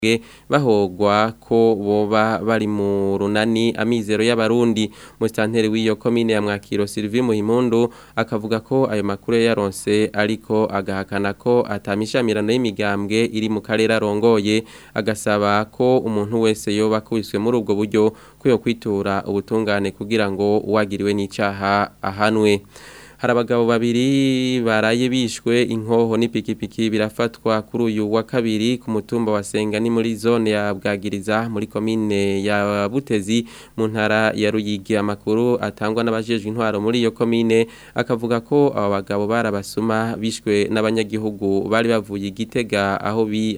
bahogwa ko boba bari mu runani amizero y'abarundi musitanteri w'iyo komine ya Mwakiro Sylvie Muhimundu akavuga ko ayo makuru yaronse ariko agahakana ko atamishamirano y'imigambwe iri mu karere arongoye agasaba ko umuntu wese yoba kubiswe muri ubwo buryo ko yo kwitura ubutungane kugira ngo uwagiriwe n'icaha ahanwe hari abagabo babiri baraye bishwe inkoho n'ipikipiki birafatwa kuri uyu wa kabiri ku mutumba wa Senga ni muri zone ya Bwagiriza muri komine ya Butezi mu ntara ya Ruyigi amakuru atangwa n'abajejwe intwaro muri iyo komine akavuga ko abo bagabo barabasuma bishwe n'abanyagihugu bari bavuye igitega aho bi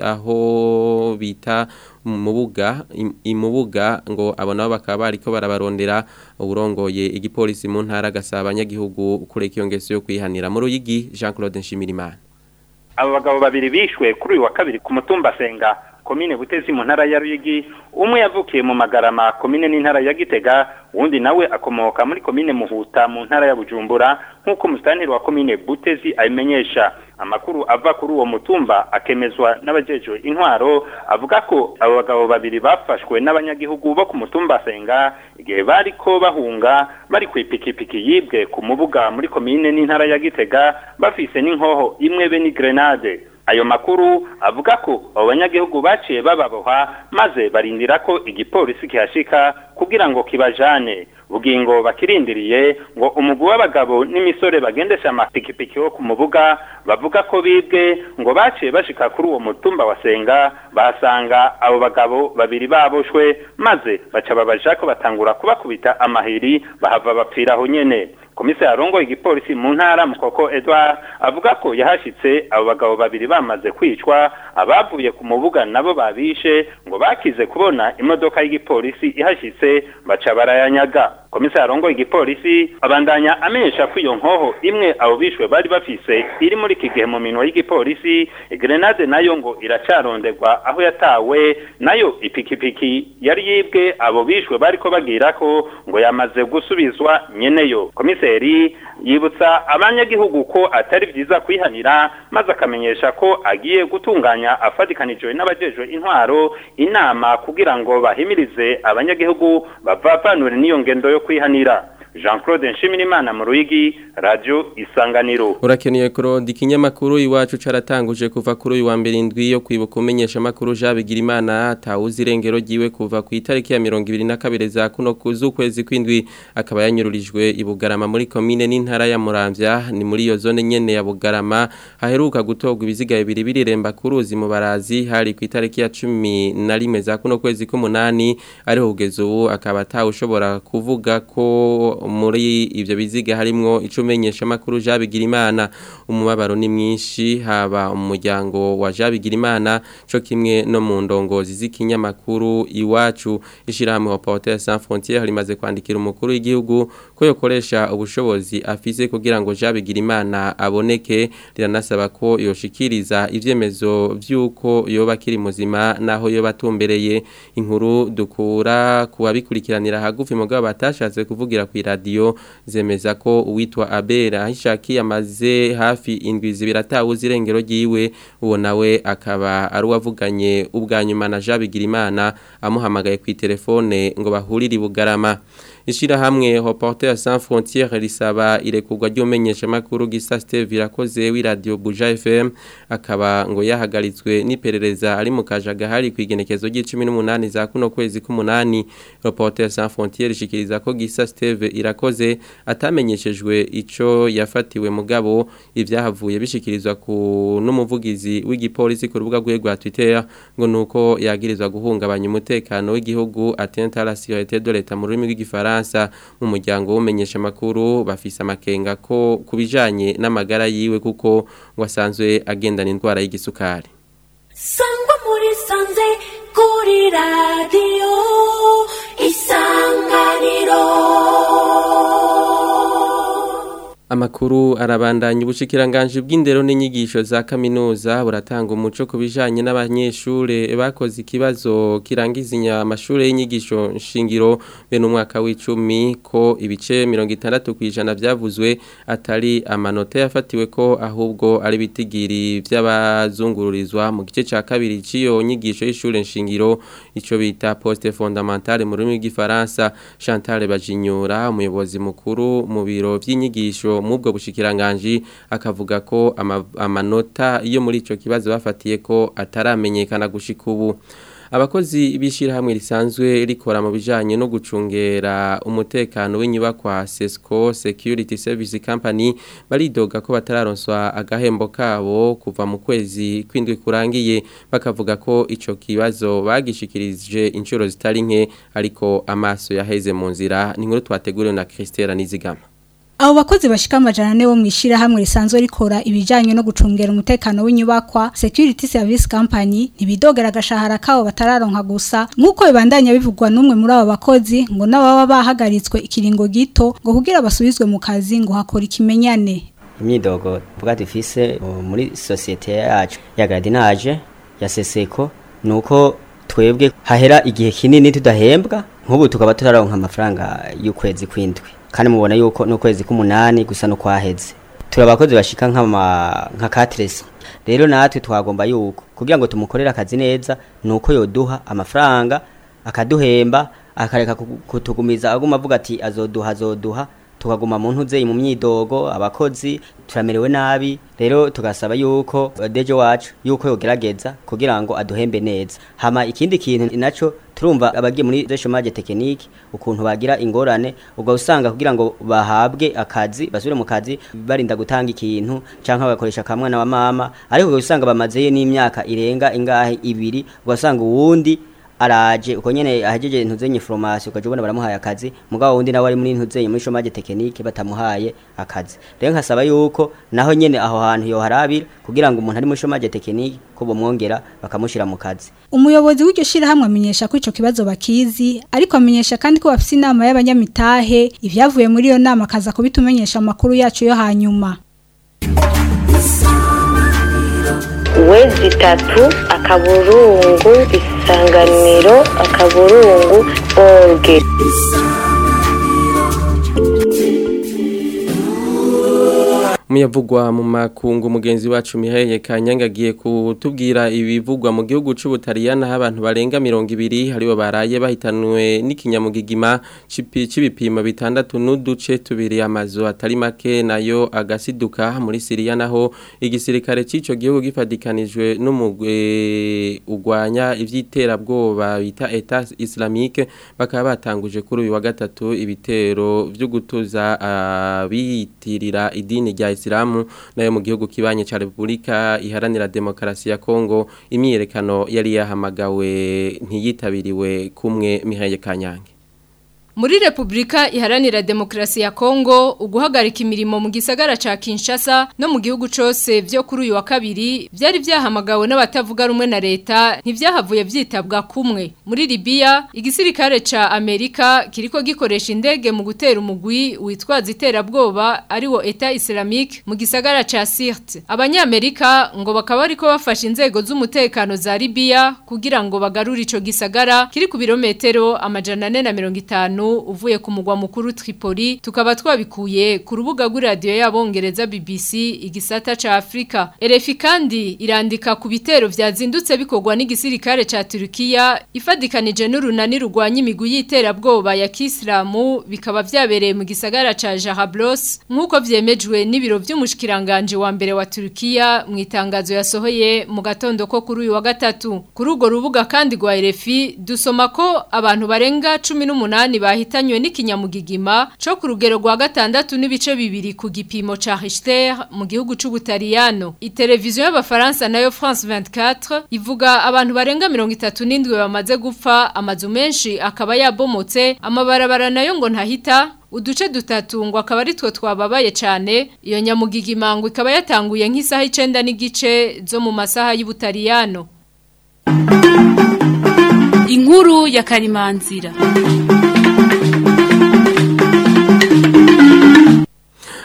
aho bita mubuga imubuga ngo abo nabo bakaba bariko barabarondera uburongoye igipolisi mu ntara gasaba abanyagihugu kureka iyo ngeso yo kwihanira mu ruyigi Jean Claude Nshimirimana abo bagabo babiri bishwe kuri uyu wa kabiri ku mutumba Senga komine Butezi mu ntara ya Ruyigi umwe yavukiye mu Magarama komine n'intara ya Gitega uwundi nawe akomoka muri komine Muhuta mu ntara ya Bujumbura nk'uko musitanteri wa komine Butezi abimenyesha amakuru ava kuri uwo mutumba akemezwa n'abajejwe intwaro avuga ko abo bagabo babiri bafashwe n'abanyagihugu bo ku mutumba Senga igihe bariko bahunga bari ku ipikipiki yibwe ku mubuga muri komine n'intara ya Gitega bafise n'inkoho imwe be ni grenade ayo makuru avuga ko abo banyagihugu baciye bababoha maze barindira ko igipolisi kihashika kugira ngo kibajane bugingo bakirindiriye ngo umugwi w'abagabo n'imisore bagendesha amapikipiki wo ku mubuga bavuga ko bibwe ngo baciye bashika kuri uwo mutumba wa Senga bahasanga abo bagabo babiri baboshwe maze baca babaja ko batangura kubakubita amahiri bahava bapfira aho nyene komisari arongoye igipolisi mu ntara mukoko Edouard avuga ko yahashitse abo bagabo babiri bamaze kwicwa abavuye ku mubuga nabo babishe ngo bakize kubona imodoka y'igipolisi ihashitse baca barayanyaga komisari arongoye igipolisi abandanya amenyesha ko iyo nkoho imwe abo bishwe bari bafise iri muri iki gihe mu minwa y'igipolisi grenade nayo ngo iracarondegwa aho yatawe nayo ipikipiki yari yibwe abo bishwe bariko bagira ko ngo yamaze gusubizwa nyeneyo komiseri yibutsa abanyagihugu ko atari vyiza kwihanira maze akamenyesha ko agiye gutunganya afatikanijwe n'abajejwe intwaro inama kugira ngo bahimirize abanyagihugu bavavanure n'iyo ngendo yo kwihanira Jean Claude Nshimirimana mu Ruyigi Radio Isanganiro Urakeneye kurodi ikinyamakuru iwacu caratanguje kuva kuri uyu wa mbere indwi yo kwibuka umenyesha makuru Jabigira Imana tawuzi irengero giwe kuva ku itariki ya 22 za kuno kuzukwezi kwindwi akaba yanyururijwe ibugarama muri commune n'intara ya Muramvya ni muri iyo zone nyene ya Bugarama haheruka gutogwa ibiziga bibiri biremba kuruzi mu barazi hari ku itariki ya 11 za kuno kwezi k'umunani ariho kugeza ubu akaba atawushobora kuvuga ko muri ivyo biziga harimwo icumenyesha makuru Jabigira Imana umubabaro ni mwinshi haba umuryango wa Jabigira Imana co kimwe no mu ndongozi z'ikinyamakuru iwacu ishirahamwe Reporters sans frontières rimaze kwandikira umukuru w'igihugu ko yokoresha ubushobozi afise kugira ngo Jabigira Imana aboneke riranasaba ko yoshikiriza ivyemezo vyuko yoba kiri muzima naho yoba atumbereye inkuru dukura kuwabikurikiranira hagufi mugabo batashatse kuvugira ku radio zemeza ko uwitwa Abera ahishaki amaze hafi indwi zibiri atawuzi irengero ryiwe uwo nawe akaba ari uwavuganye ubwa nyuma na Jabigira Imana amuhamagaye ku telefone ngo bahurire bugarama Ishirahamwe Reporters sans frontières risaba irekurwa ry'umenyesha makuru gisa Steve irakoze wi radio Buja FM akaba ngo yahagaritswe n'iperereza ari mu kajaga hari kwigenekezo g'18 za kuno kwezi k'umunani Reporters sans frontières ishikiriza ko gisa Steve irakoze atamenyeshejwe ico yafatiwe mugabo ivyahavuye bishikirizwa ku n'umuvugizi w'igipolisi ku rubuga rwe rwa Twitter ngo nuko yagirizwa guhungabanya umutekano w'igihugu atteinte à la sécurité de l'État mu rurimi rw'Igifaransa mu muryango w'umenyesha makuru bafise amakenga ko kubijanye n'amagara yiwe kuko ngo asanzwe agendana indwara y'igisukari sangwa muri sanze kuri radio isanganiro Amakuru arabandanya ubushikiranganje bw'indero n'inyigisho za kaminuza buratanga umuco ku bijanye n'abanyeshure bakoze ikibazo kirangiza amashure y'inyigisho nshingiro bene umwaka w'icumi ko ibice 60 kwijana byavuzwe atari amanota yafatiwe ko ahubwo ari bitigiri by'abazungururizwa mu gice ca kabiri ciyo nyigisho y'ishure nshingiro ico bita poste fondamentale mu rurimi rw'ifaransa Chantal Bajinyura umuyobozi mukuru mu biro vy'inyigisho mubwo bushikiranganje akavuga ko ama, amanota yo muri ico kibazo bafatiye ko ataramenyekana gushika ubu abakozi bishirahamwe risanzwe rikora mu bijanye no gucungera umutekano w'inyubakwa Sesco Security Service Company baridoga ko batararonswa agahembo kabo kuva mu kwezi kwindwi kurangiye bakavuga ko ico kibazo bagishikirije inshuro zitari nke ariko amaso yaheze mu nzira ni nkuru twateguriwe na Christelle Nizigama Abo bakozi bashika amajana ane bo mwishira hamwe risanzwe rikora ibijanye no gucungera umutekano w'inyubakwa Security Service Company ntibidogera agashahara kabo batararonka gusa nkuko bibandanya bivugwa n'umwe muri abo bakozi ngo nababa bahagaritswe ikiringo gito ngo kugira basubizwe mu kazi ngo hakora ikimenyane imyidogo vuga dufise muri societe yacu ya gardinage ya Seseko nuko twebwe hahera igihe kinini tudahembwa nk'ubu tukaba turaronka amafaranga y'ukwezi kwindwi kandi mubona yuko n'ukwezi k'umunani gusa no kwaheze turi abakozi bashika nk'ama nka katresi rero natwe twagomba yuko kugira ngo tumukorere akazi neza nuko yoduha amafaranga akaduhemba akareka kutugumiza aguma avuga ati azoduha azoduha tukaguma mu ntuze mu myidogo abakozi turamerewe nabi rero tugasaba yuko dejo wacu yuko yogerageza kugira ngo aduhembe neza hama ikindi kintu naco turumva abagiye muri chômage technique ukuntu bagira ingorane ubwo usanga kugira ngo bahabwe akazi basubire mu kazi barinda gutanga ikintu canka bagakoresha kamwana wa mama ariko usanga bamazeyo n'imyaka irenga ingahe ibiri ugasanga uwundi araje uko nyene ahejeje ntuzenye formation ukaje ubona baramuhaye akazi mugabo wundi nawe ari muri ntuzenye muri chômage technique batamuhaye akazi rero nkasaba yuko naho nyene aho hantu yo harabira kugira ngo umuntu ari muri chômage technique ko bomwongera bakamushira mu kazi umuyobozi w'iryo shira hamwe amenyesha ko ico kibazo bakizi ariko amenyesha kandi ko bafise inama y'abanyamitahe ivyavuye muri iyo nama kaza kubitumenyesha amakuru yacu yo hanyuma wezi itatu akaburungu isanganiro akaburungu orge Muyavugwa mu makungu mugenzi wacu Mihaye Kanyanga agiye kutubwira ibivugwa mu gihugu c'Ubutaliyana aho abantu barenga 200 haribo baraye bahitanwe n'ikinyamugigima c'ibipimo bitandatu n'uduce tubiri amazu atari make nayo agasiduka muri Syria naho igisirikare c'ico gihugu gifadikanijwe n'umugwe ugwanya ivyiterabwoba bita Etat Islamique bakaba batanguje kuri uyu wa gatatu ibitero vyo gutuza abiyitirira uh, idini rya Islamu nayo mu gihugu kibanye ca Republika iharanira demokrasi ya Kongo imyiyerekano yari yahamagawe ntiyitabiriwe kumwe Mihaye Kanyange Muri Republika iharanira demokrasi ya Kongo uguhagarika imirimo mu gisagara ca Kinshasa no mu gihugu cose vyo kuri uyu wa kabiri byari vyahamagawe n'abatavuga rumwe na leta ntivyahavuye vyitabwa kumwe muri Libya igisirikare ca Amerika kiriko gikoresha indege mu gutera umugwi witwaza iterabwoba ari wo Etat Islamique mu gisagara ca Sirte abanyamerika ngo bakaba ariko bafashe inzego z'umutekano za Libya kugira ngo bagarure ico gisagara kiri ku birometero amajana 450 uvuye ku mugwa mukuru Tripoli tukaba twabikuye ku rubuga rw'iradiyo y'abongereza BBC igisata ca Afrika RFI kandi irandika ku bitero vyazindutse bikorwa n'igisirikare ca Turkiya ifadikanije n'urunani rugwanya imigwi y'iterabwoba ya Kiislamu bikaba vyabereye mu gisagara ca Jaharblos nkuko vyemejwe n'ibiro vy'umushikiranganje wa mbere wa Turkiya mu itangazo yasohoye mu gatondo ko kuri uyu wa gatatu kuri urwo rubuga kandi rwa RFI dusoma ko abantu barenga 18 bahitanywe n'ikinyamugigima cyo ku rugero rwa gatandatu n'ibice bibiri ku gipimo ca Richter mu gihugu c'Ubutaliyano iteleviziyo y'abafaransa nayo France 24 ivuga abantu barenga 37 bamaze gupfa amazu menshi akaba yabomotse amabarabara nayo ngo ntahita uduce dutatu ngo akaba ari two twababaye cyane iyo nyamugigima ngo ikaba yatanguye nk'isaha 9 n'igice zo mu masaha y'Ubutaliyano inkuru ya karimanzira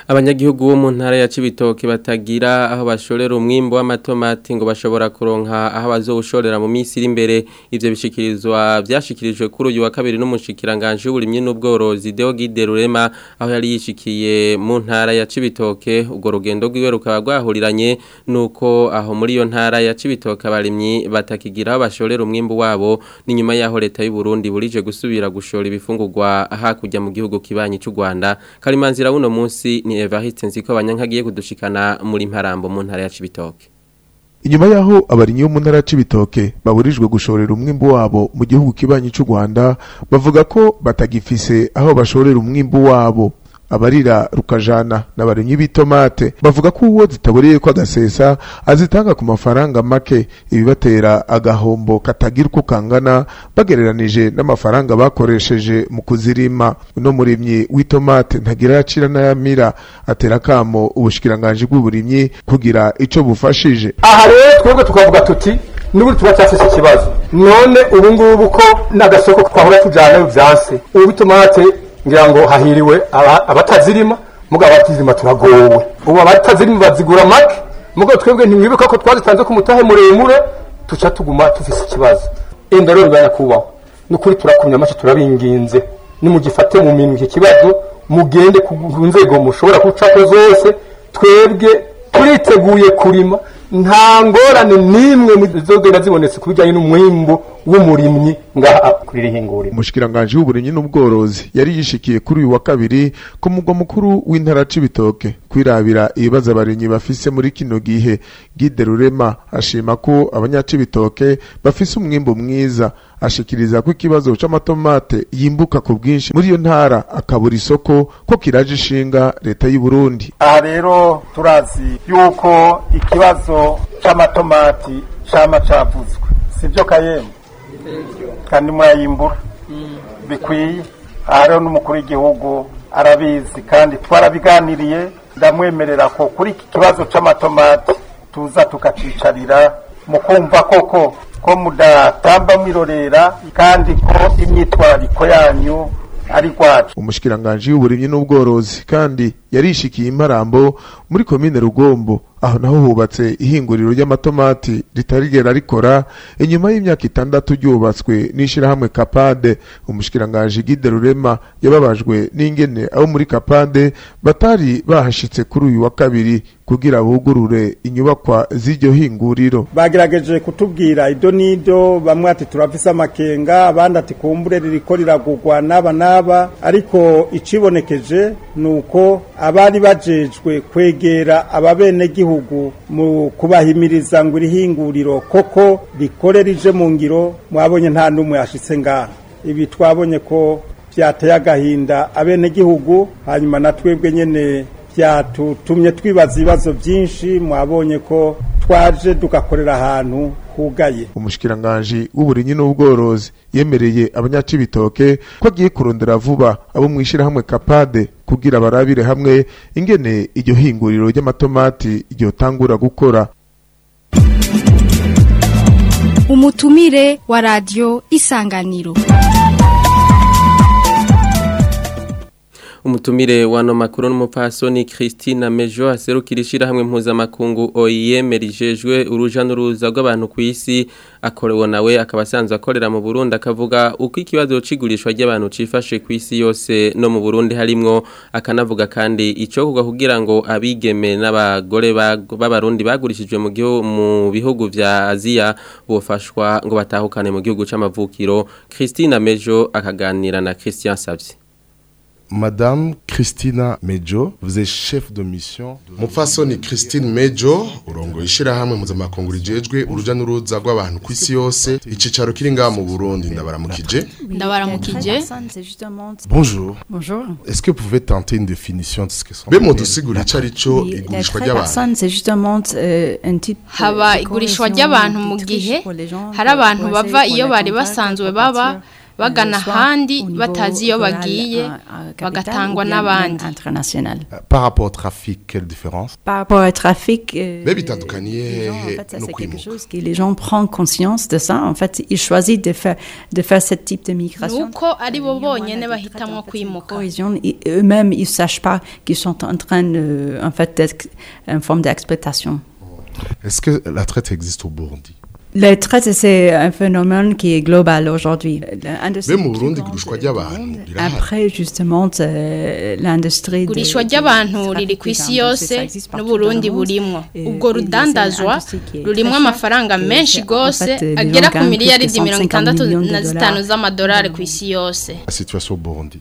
abanyagihugu bo mu ntara ya Cibitoke batagira aho bashorera umwimbo w'amatomati ngo bashobora kuronka aho bazowushorera mu minsi iri imbere ivyo bishikirizwa byashikirijwe kuri uyu wa kabiri n'umushikiranganje w'uburimyi n'ubworozi Deogide Rurema aho yari yishikiye mu ntara ya Cibitoke ubwo rugendo rwiwe rukaba rwahuriranye nuko aho muri iyo ntara ya Cibitoke abarimyi batakigira aho bashorera umwimbo wabo ni nyuma yaho leta y'u Burundi burije gusubira gushora ibifungurwa hakurya mu gihugu kibanyi cy'u Rwanda karimanzira buno munsi ni Evariste nziko abanyankagiye kudushikana muri mparambo mu ntara ya Cibitoke inyuma yaho abarinyi bo mu ntara c'ibitoke baburijwe gushorera umwimbu wabo mu gihugu kibanyi c'u Rwanda bavuga ko batagifise aho bashorera umwimbu wabo abarira rukajana n'abarimyi b'itomate bavuga ko uwo zitaboreye ko agasesa azitanga ku mafaranga make ibibatera agahombo katagira uko kangana bagereranije n'amafaranga bakoresheje mu kuzirima uno murimyi w'itomate ntagira yacira n'ayamira atera kamo ubushikiranganje bw'uburimyi kugira ico bufashije aha rero twebwe tukavuga tuti n'ubundi tuba cyafise ikibazo none ubu ngubu ko n'agasoko twahora tujyana byanse ubu itomate ngira ngo hahiriwe abatazirima mugabo abatazirima turagowe ubu abatazirima bazigura make mugabo twebwe ntimwibuka ko twazitanze ku mutahe muremure tuca tuguma tufise ikibazo enda rero bibaye kubaho nukuri turakumya amace turabinginze nimugifate mu minwe iki kibazo mugende ku nzego mushobora gucako zose twebwe turiteguye kurima nta ngorane n'imwe zizogenda zibonetse ku bijyanye n'umwimbu w'umurimyi ngaha kuri rihinguriro umushikiranganje w'uburimyi n'ubworozi yari yishikiye kuri uyu wa kabiri ku mugwa mukuru w'intara c'ibitoke kwirabira ibibazo abarimyi bafise muri kino gihe Gide Rurema ashima ko abanyacibitoke bafise umwimbu mwiza ashikiriza ko ikibazo c'amatomate yimbuka ku bwinshi muri iyo ntara akabura isoko ko kiraje ishinga leta y'u Burundi aha rero turazi yuko ikibazo c'amatomati cama cavuzwe sivyo kayemwe kandi murayimbura bikwiye aha rero n'umukuru w'igihugu arabizi kandi twarabiganiriye ndamwemerera ko kuri iki kibazo c'amatomati tuza tukacicarira mu kumva koko ko mudatamba mwirorera kandi ko imyitwarariko yanyu ari rwacu umushikiranganje w'uburimyi n'ubworozi kandi yarishikiye imparambo muri komine rugombo aho naho hubatse ihinguriro ry'amatomati ritarigera rikora inyuma y'imyaka itandatu ryubatswe n'ishirahamwe kapade umushikiranganje Gide Rurema yababajwe n'ingene abo muri kapade batari bahashitse kuri uyu wa kabiri kugira bugurure inyubakwa z'iryo hinguriro bagerageje kutubwira ido nido bamwe ati turafise amakenga abandi ati kumbure ririko riragurwa n'aba n'aba ariko icibonekeje ni uko abari bajejwe kwegera ababenegihugu mu kubahimiriza ngo irihinguriro koko rikore rije mu ngiro mwabonye nta n'umwe yashitse ngaha ibi twabonye ko byateye agahinda abenegihugu hanyuma na twebwe nyene byatutumye twibaza ibibazo byinshi mwabonye ko twaje tugakorera ahantu hugaye umushikiranganje w'uburimyi n'ubworozi yemereye abanyacibitoke ko agiye kurondera vuba abo mwishirahamwe kapade kugira barabire hamwe ingene iryo hinguriro ry'amatomati ryotangura gukora umutumire wa radio isanganiro umutumire wano makuru n'umupfasoni Christine Mejo aserukira ishirahamwe mpuzamakungu OIM rijejwe uruja n'uruza rw'abantu ku isi akorewe nawe akaba asanzwe akorera mu Burundi akavuga uko ikibazo c'igurishwa ry'abantu cifashe ku isi yose no mu Burundi harimwo akanavuga kandi ico kugwa kugira ngo abigeme n'abagore b'abarundi bagurishijwe mu gihugu mu bihugu vya Aziya bofashwa ngo batahukane mu gihugu c'amavukiro Christine Mejo akaganira na Christian Savye Madame Christina Mejo, vous êtes chef de mission. Mupfasoni Christine Mejo, urongo ishirahamwe mpuzamakungu rijejwe uruja n'uruza rw'abantu ku isi yose, icicaro kiri ngaha mu Burundi ndabaramukije. Ndabaramukije. Bonjour. Bonjour. Est-ce que vous pouvez tenter une définition de ce que sont Be mudusigura icarico igurishwa ry'abantu. c'est justement euh, un type haba igurishwa ry'abantu mu gihe hari abantu bava iyo bari basanzwe baba bagana soit ahandi au niveau batazi iyo rural, bagiye à- à capitale, bagatangwa ou bien n'abandi même international. Par rapport au trafic, quelle différence Par rapport au trafic, euh, Mais bitandukaniye les gens, en hehe fait, ça no c'est quelque kwimuka chose que les gens prennent conscience de ça. En fait, ils choisissent de faire de faire ce type de migration. nuko ari bo bonyene bahitamwo kwimuka Cohésion, et eux-mêmes, ils sachent pas qu'ils sont en train, de, en fait, d'être une forme d'exploitation. Est-ce que la traite existe au Burundi La traite, c'est un phénomène qui est global aujourd'hui. L'industrie be mu qui burundi vend igurishwa ry'abantu rirahari Après, justement, c'est l'industrie de- igurishwa du- ry'abantu du riri trafic ku isi des gens. yose Ça existe partout n'uburundi dans le monde. burimwo Et- ubwo et c'est une rudandazwa industrie qui est rurimwo très chère, amafaranga que menshi c'est- en gose fait, les gens agera ku gagnent plus miliyaridi que mirongo 150 itandatu millions de na dollars. zitanu z'amadolari ku isi yose La situation au Burundi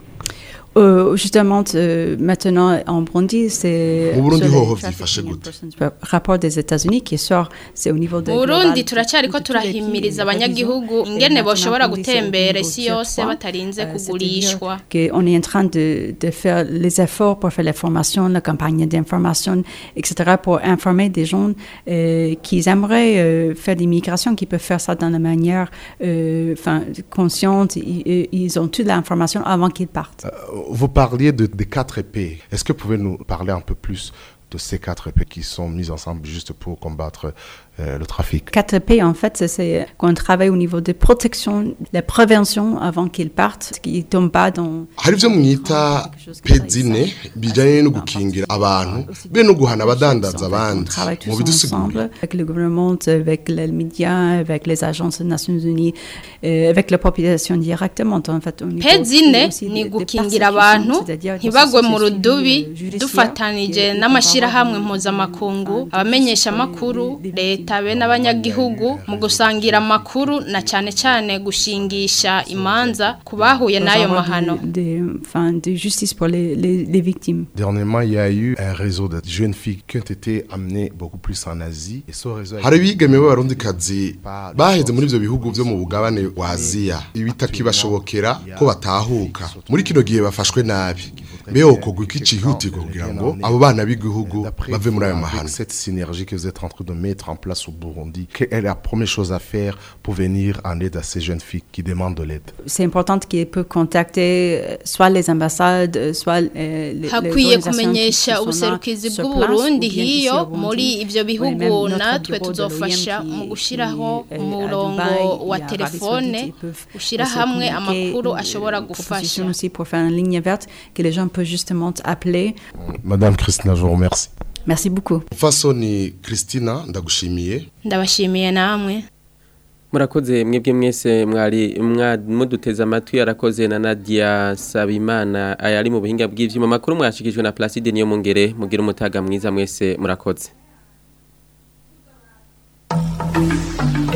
Euh, justement, euh, maintenant en Burundi, c'est Mu Burundi sur les hoho trafficking vyifashe in gute? persons, par rapport des États-Unis qui sort, c'est au niveau de mu burundi global, turacyariko de tous les pays, turahimiriza les abanyagihugu révisions. Et ingene maintenant, boshobora Burundi, c'est au gutembera niveau isi tier yose trois. batarinze Euh, kugurishwa c'est-à-dire qu'on est en train de, de faire les efforts pour faire la formation, la campagne d'information, etc., pour informer des gens euh, qui aimeraient euh, faire des migrations, qui peuvent faire ça dans la manière euh, enfin, consciente. Ils, ils ont toute l'information avant qu'ils partent. Vous parliez de, des quatre épées. Est-ce que vous pouvez nous parler un peu plus de ces quatre épées qui sont mises ensemble juste pour combattre euh, le trafic 4P, en fait, c'est- c'est qu'on travaille au niveau de protection, de prévention avant qu'ils partent, qu'ils ne tombent pas dans... hari ibyo mwita pedzine bijyanye no gukingira abantu be no guhana abadandaza abandi travaille mu tous bidusigurire ensemble avec le gouvernement, avec les médias, avec les agences des Nations Unies, euh, avec la population directement. En fait, au niveau pezine aussi ni des- des gukingira persécutions, abantu c'est-à-dire ntibagwe mu processus rudubi judiciaire dufatanije qui- qui n'amashyirahamwe mpuzamakungu abamenyesha amakuru leta be n'abanyagihugu mu gusangira amakuru na cyane cyane gushingisha imanza ku bahuye doit n'ayo avoir mahano de, de- enfin, de justice pour les, les, les victimes. Dernièrement, il y a eu un réseau de jeunes filles qui ont été amenées beaucoup plus en Asie. Et ce réseau a hari été- abigeme b'abarundikazi baheze muri ibyo bihugu byo mu bugabane wa aziya bitakibashobokera ko batahuka muri kino gihe bafashwe nabi mbe yokorwa iki cyihutirwa kugira ngo abo bana b'igihugu D'après bave muri ayo vous, mahano avec cette synergie que vous êtes en train de mettre en place au Burundi, quelle est la première chose à faire pour venir en aide à ces jeunes filles qui demandent de l'aide C'est important qu'ils peuvent contacter euh, soit les ambassades, euh, soit euh, les, les hakwiye organisations qui- kumenyesha qui sont là ubuserukizi sur bw'uburundi place, ou bien ici hiyo au Burundi, muri ibyo ou bihugu même notre natwe bureau de tuzofasha l'OIM qui- mu gushyiraho qui, euh, à umurongo Dubaï, wa et à Arabie telefone Saoudite, ils peuvent ushyira aussi hamwe communiquer amakuru une- ashobora une gufasha proposition aussi pour faire une ligne verte que les gens peuvent justement appeler. Madame Christina, je vous remercie. Merci beaucoup. fasoni christina ndagushimiye ndabashimiye namwe murakoze mwebwe mwese mwari mwa- muduteze amatwi yarakoze na Nadia Sabimana ayari mu buhinga bw'ivyuma makuru mwashikijwe na Placide niyo mungere mugira umutaga mwiza mwese murakoze